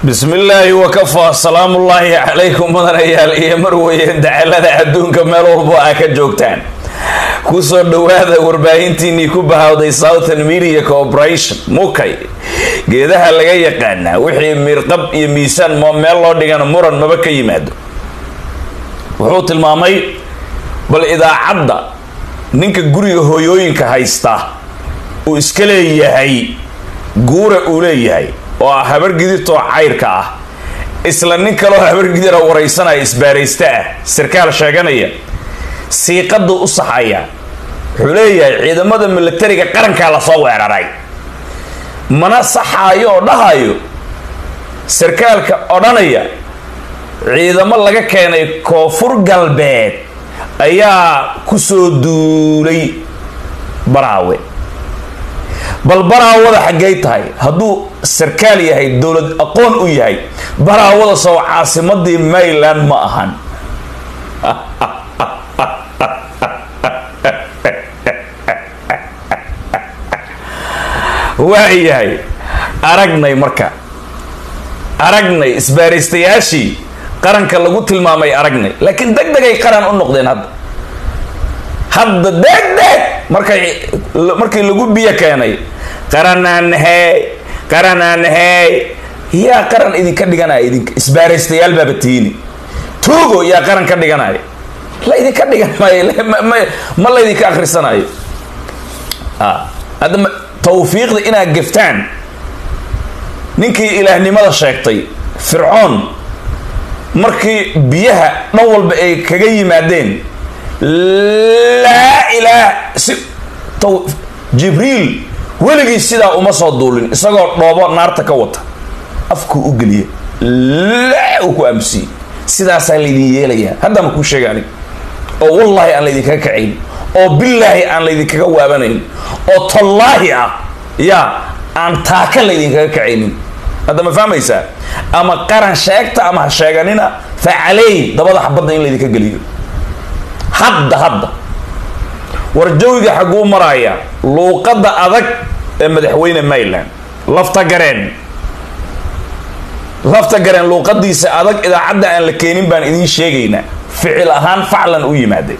bismi illaahi wakafaa salaamullaahi calaykum mudanayaal iyo marweye dacalada adduunka meel walbo aa ka joogtaan kusoo dhowaada warbaahintiinii ku bahawday southern media corporation mukay geedaha laga yaqaanaa wixii miirqab iyo miisaan mo meel loo dhigana muran maba ka yimaado wuxuu tilmaamay bal idaacadda ninka guriga hooyooyinka haysta uu iska leeyahay guura uu leeyahay oo ah habargiditoo cayrka ah isla nin kaloo habargidira waraysanaya isbaaraysta ah sarkaal sheeganaya siiqaduu u saxaya wuxuu leeyahay ciidamada milatariga qarankaa lasoo weeraray mana saxaayo oo dhahayo sarkaalka odhanaya ciidamo laga keenay koonfur galbeed ayaa kusoo duulay baraawe bal baraawada xaggay tahay hadduu sarkaal yahay dowlad aqoon u yahay baraawada soo caasimadii mayland ma ahan waayahay aragnay marka aragnay isbaaraystayaashii qaranka lagu tilmaamay aragnay laakiin deg degay qaran u noqdeen hadda hadda deg deg markay markii lagu biyo keenay qaranaan hey qaranaan hey yaa qaran idinka dhiganaya idinka isbaaraystayaal baaba tiini tuugo yaa qaran ka dhiganaya la idinka dhigan maayo ma laydinka akrisanayo hadda tawfiiqda inaad geftaan ninkii ilaahnimada sheegtay fircoon markii biyaha dhan walba ay kaga yimaadeen laa ilaah si jibriil weligii sidaa uma soo duulin isagoo dhoobo naarta ka wata afkuu u geliya laa uu ku aamusiyey sidaasaa laydin yeelayaa haddaan kuu sheega anig oo wallaahi aan laydinkaga kacayn oo billaahi aan laydinkaga waabanayn oo tallaahi ah yaa aan taaka laydinkaga kacaynin hadda ma fahmaysaa ama qaran sheegta ama ha sheeganina facaley dabada xabadda in laydinka geliyo hadda hadda war jawiga xagguu maraaya luuqadda adag ee madaxweyne mayland lafta gareen lafta gareen luuqadiisa adag idaacadda aan la keenin baan idiin sheegaynaa ficil ahaan faclan u yimaaday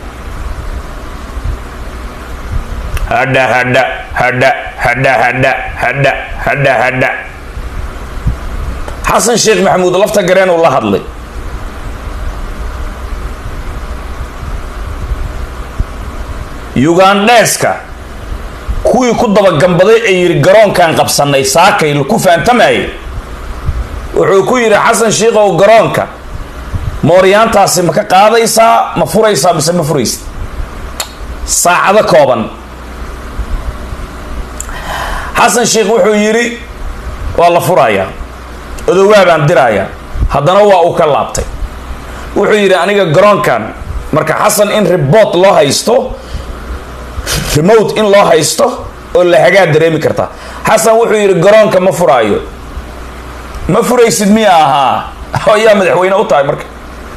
hadha hadha hadha hadha hadha hadha hadha hadha xasan sheekh maxamuud lafta gareen uu la hadlay ugandheeska kuwii ku dabagambaday ee yidhi garoonkaan qabsanay saakay ku faantamayay wuxuu ku yidhi xasan sheikhow garoonka mooryaantaasi ma ka qaadaysaa ma furaysaa mise ma furaysa saacado kooban xasan sheikh wuxuu yidhi waa la furayaa odowaa baan dirayaa haddana waa uu ka laabtay wuxuu yidhi aniga garoonkan marka xasan in ribort loo haysto remote in loo haysto oo la hagaa dareemi karta xasan wuxuu yidhi garoonka ma furaayo ma furaysid miya ahaa ayaa madaxweyne u tahay marka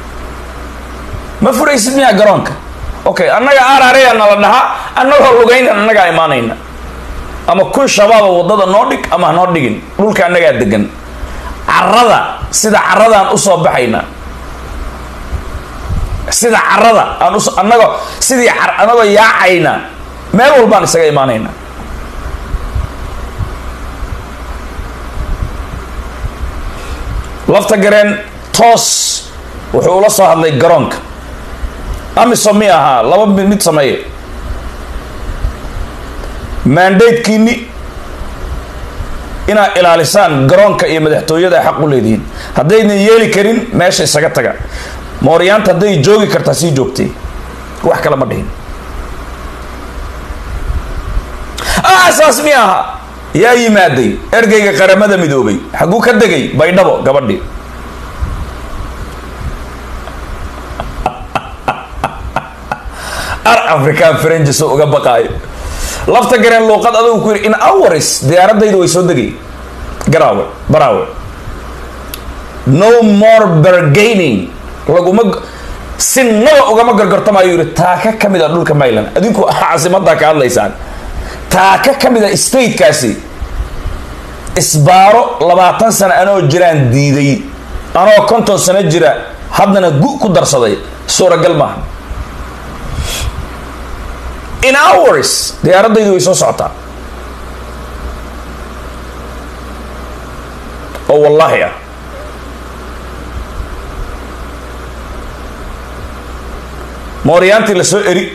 ma furaysid miyaa garoonka okay annaga aarareya nala dhahaa annagoo lugaynan annagaa imaanayna ama kun shabaaba waddada noo dhig ama hanoo dhigin dhulka annagaa degan carada sida caradaan usoo baxayna sida carada aan us annagoo sidii annagoo yaacayna meel walbaan isaga imaanayna lafta gareen toos wuxuu ula soo hadlay garoonka amiso mi ahaa laba mid sameeye mandatekiini inaad ilaalisaan garoonka iyo madaxtooyada ay xaq u leedihiin haddaynan yeeli karin meesha isaga taga mooryaanta hadday joogi kartaa sii joogtay wax kale ma dhihin saas mi aha yaa yimaaday ergeyga qaramada midoobay xagguu ka degay baydhabo gabadhii ar african frenges uga baqaayo lafta gareen luuqad adigu ku yidhi in hours diyaaradayda way soo degay garaawe baraawe no more bargaining laguma sinaba ugama gargartamayo yidhi taaka ka mid a dhulka mayland adinku caasimadaa ka hadlaysaan taaka ka mid a statekaasi isbaaro labaatan sano anoo jiraan diiday anoo konton sano jira haddana gu ku darsaday suuragal maaha in hours diyaaradaydu way soo socotaa oo wallaahi ah mooryaantii la soo eri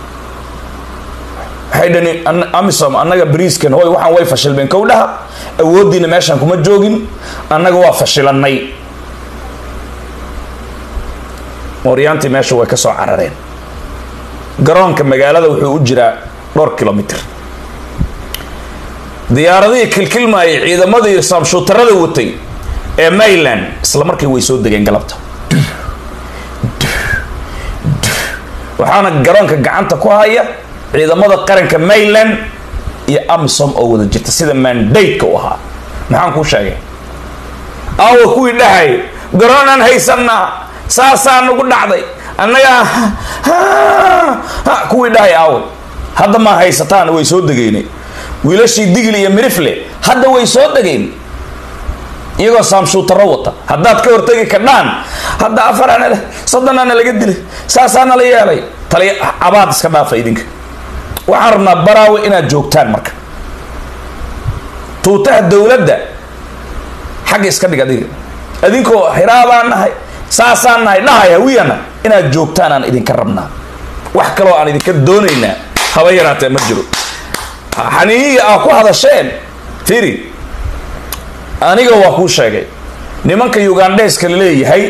waxay dhani amisom annaga bariiskan hoy waxaan way fashilmeen kowdhaha awooddiina meeshaan kuma joogin annaga waa fashilanay mooryaantii meesha way ka soo carareen garoonka magaalada wuxuu u jiraa dhowr kilomitr diyaaradihii kilkilmaayay ciidamadii saamshuutarada watay ee mayland isla markii way soo degeen galabta waxaana garoonka gacanta ku haya ciidamada qaranka mayland iyo amisom oo wada jirta sida mandate-ka u ahaa maxaan kuu sheegay aawa kuwii dhahay garoonaan haysanaa saasaa nagu dhacday annagaa kuwii dhahay aawa hadda maa haysataan way soo degeynay wiilashii digil iyo mirifle hadda way soo degeen iyagoo saamshuutaro wata haddaad ka hortegi kadhaan hadda afarana soddonaana laga dilay saasaana la yeelay tali cabaad iska dhaafa idinka waxaan rabnaa baraawe inaad joogtaan marka tuutaha dowladda xagga iska dhig adiga adinkoo hiraabaan nahay saasaan nahay dhahay hawiyana inaad joogtaan aan idinka rabnaa wax kaloo aan idinka doonaynaa haba yaraatee ma jiro xaniiyiga aa ku hadasheen firi aniga waa kuu sheegay nimanka ugandheska la leeyahay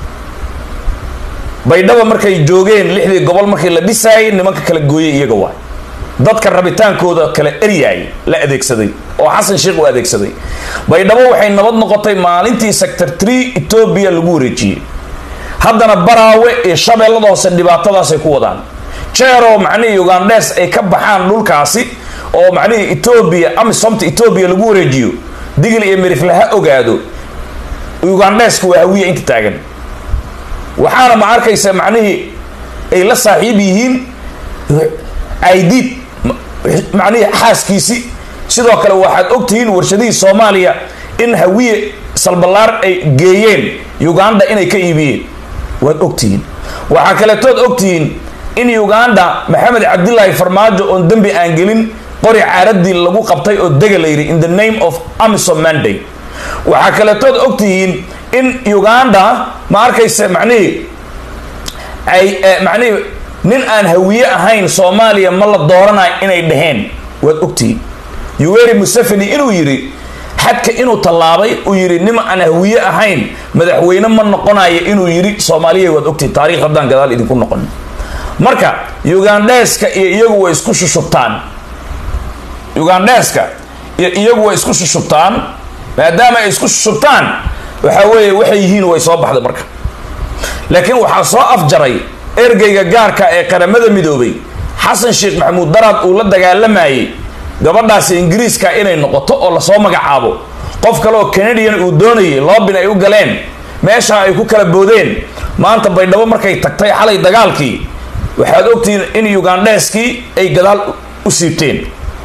baydhaba markay joogeen lixdii gobol markii la dhisaayay nimanka kala gooyay iyaga waay dadka rabitaankooda kala eryaay la adeegsaday oo xasan sheekh u adeegsaday baydhabo waxay nabad noqotay maalintii sector tree etoobiya lagu wareejiyey haddana baraawe iyo shabeellada hoose dhibaatadaasay ku wadaan jeeroo macnihii ugandhes ay ka baxaan dhulkaasi oo macnihii etoobiya amisomta etoobiya lagu wareejiyo digil iyo mirifle ha ogaado ugandheska waa hawiya inta taagan waxaana ma arkaysa macnihii ay la saaxiib yihiin aidiid macnihii xaaskiisi sidoo kale waxaad ogtihiin warshadihii soomaaliya in hawiye salballaar ay geeyeen uganda inay ka iibiyeen waad ogtihiin waxaa kaletood ogtihiin in uganda maxamed cabdilaahi farmaajo oon dembi aan gelin qori caaradii lagu qabtay oo dega la yidhi in the name of amisom manday waxaa kaletood ogtihiin in uganda ma arkaysa macnihii ay macnihii nin aan hawiye ahayn soomaaliya ma la dooranayo inay dhaheen waad ogtihiin yuweri museveni inuu yidhi xadka inuu tallaabay uu yidhi nin aan hawiye ahayn madaxweyne ma noqonayo inuu yidhi soomaaliya waad ogtihiin taarikh haddaan gadaal idinku noqon marka ugandheska iyo iyagu way isku shushubtaan ugandheska iyo iyagu way isku shushubtaan maadaama ay isku shushubtaan waxa weeye waxay yihiin way soo baxday marka laakiin waxaa soo afjaray ergeyga gaarka ee qaramada midoobay xasan sheekh maxamuud daraad uu la dagaalamayay gabadhaasi ingiriiska inay noqoto oo lasoo magacaabo qof kale oo canadian uu doonayay loobin ay u galeen meesha ay ku kala boodeen maanta baydhabo markay tagtay xalay dagaalkii waxaad ogtihiin in ugandheskii ay gadaal u siibteen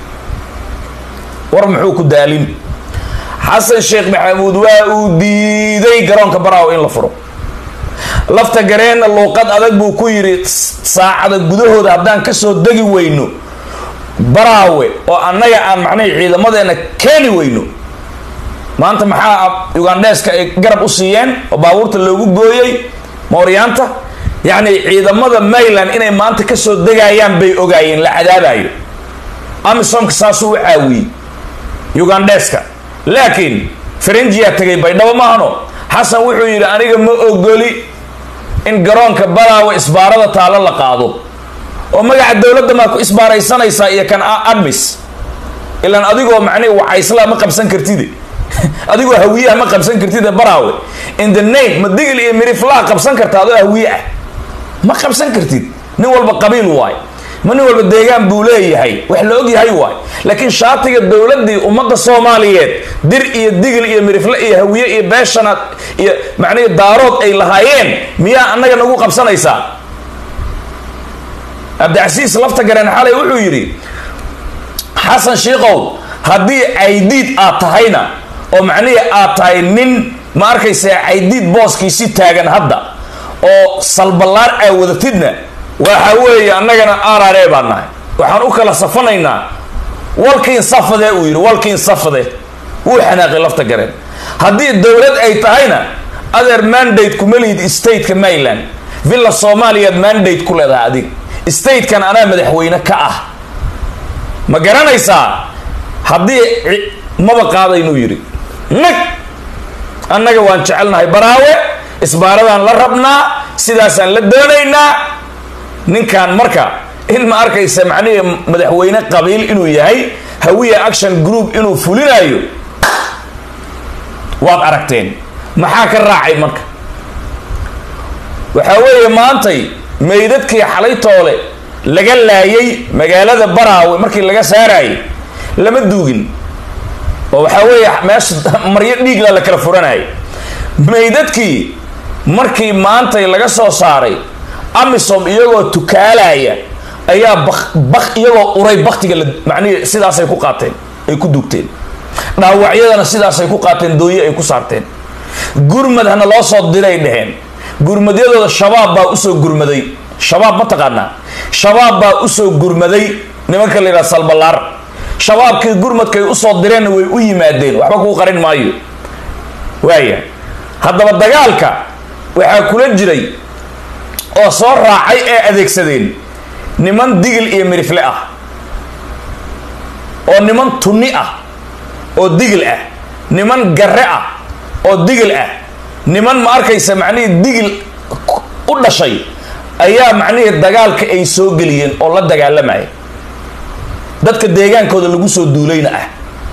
war muxuu ku daalin xasan sheekh maxamuud waa uu diiday garoonka baraawo in la furo lafta gareenna luuqad adag buu ku yidhi saacada gudahooda haddaan kasoo degi weyno baraawe oo annaga aan macnihii ciidamadeena keeni weyno maanta maxaa ugandheska ay garab u siiyeen oo baabuurta loogu gooyey mooryaanta yacni ciidamada mayland inay maanta kasoo degayaan bay ogaayeen la cadaabayo amisomka saasuu u caawiyey ugandheska laakiin farenjiyaa tegay baydhabo maahano xasan wuxuu yidhi aniga ma ogoli in garoonka baraawe isbaarada taalo la qaado oo magaca dowladda maa ku isbaaraysanaysaa iyo kan admis ilaan adigoo macnihi wacaysla ma qabsan kartide adigoo hawiyaha ma qabsan kartide baraawe in the name ma digil iyo miriflaa qabsan karta adoo hawiye ah ma qabsan kartid nin walba qabiil waay ma nin walba deegaan buu leeyahay wax la og yahay waay laakiin shaatiga dowladdii ummadda soomaaliyeed dir iyo digil iyo mirifle iyo hawiye iyo beeshanaad iyo macnihi daarood ay lahaayeen miyaa annaga nagu qabsanaysaa cabdicasiis lafta gareen xalay wuxuu yidhi xasan shiikow haddii caydiid aad tahayna oo macnihii aad tahay nin ma arkaysa caydiid booskiisi taagan hadda oo salballaar aa wadatidna waxa weeye annagana arare baan nahay waxaan u kala safanaynaa walkiin safade uu yidhi walkiin safade wuu xanaaqay lafta gareen haddii dowlad ay tahayna adeer mandate kuma lihid stateka maryland villa soomaaliyaad mandate ku leedahay adig statekan anaa madaxweyne ka ah ma garanaysaa haddii maba qaadaynuu yidhi nag annaga waan jecelnahay baraawe isbaaradaan la rabnaa sidaasaan la doonaynaa ninkan marka in ma arkaysa macnihii madaxweyne qabiil inuu yahay hawiya action group inuu fulinayo waad aragteen maxaa ka raacay marka waxaa weeye maantay meydadkii xalay toole laga laayay magaalada baraawe markii laga saarayay lama duugin oo waxaa weeye meesha maryo dhiigla la kala furanayay meydadkii markii maantay laga soo saaray amisom iyagoo tukaalaya ayaa bak bak iyagoo uray baktiga la macnihi sidaasay ku qaateen ay ku dugteen dhaawacyadana sidaasay ku qaateen dooye ay ku saarteen gurmad hana loo soo diray dheheen gurmadyadooda shabaab baa usoo gurmaday shabaab ma taqaanaa shabaab baa usoo gurmaday nimanka la yidhaha salballaar shabaabkii gurmadkay usoo direenna way u yimaadeen waxba kuu qarin maayo waaya haddaba dagaalka waxaa kula jiray oo soo raacay ee adeegsadeen niman digil iyo mirifle ah oo niman tunni ah oo digil ah niman garre ah oo digil ah niman ma arkaysa macnihii digil u dhashay ayaa macnihii dagaalka ay soo geliyeen oo la dagaalamaya dadka deegaankooda lagu soo duulayna ah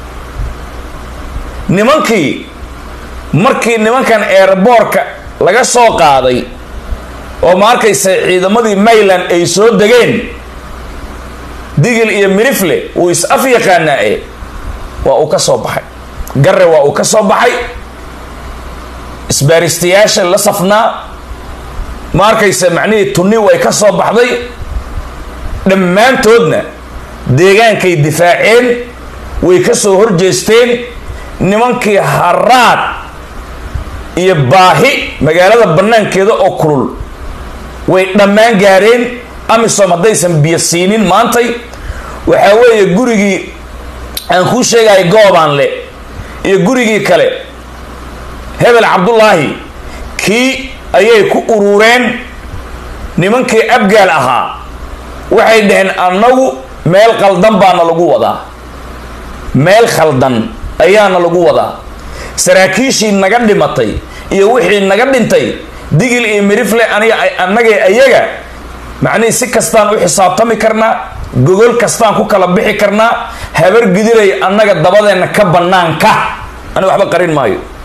nimankii markii nimankan eerboorka laga soo qaaday oo ma arkaysa ciidamadii mayland ay soo degeen digil iyo mirifle wuu is af yaqaanaa e waa uu ka soo baxay garre waa uu ka soo baxay isbaaristayaasha la safnaa ma arkaysa macnihii tunni way ka soo baxday dhammaantoodna deegaankay difaaceen way ka soo horjeesteen nimankii haraad iyo baahi magaalada bannaankeeda oo kulul way dhammaan gaareen amisom haddaysan biyo siinin maantay waxaa weeye gurigii aan kuu sheegaya goobaanle iyo gurigii kale hebel cabdullaahi kii ayay ku urureen nimankii abgaal ahaa waxay dhaheen annagu meel khaldan baana lagu wadaa meel khaldan ayaana lagu wadaa saraakiishii naga dhimatay iyo wixii naga dhintay digil iyo mirifle aniga annagay ayaga macnihii si kastaan u xisaabtami karnaa gogol kastaan ku kala bixi karnaa habar gidiray annaga dabadeenna ka bannaanka aniga waxba qarin maayo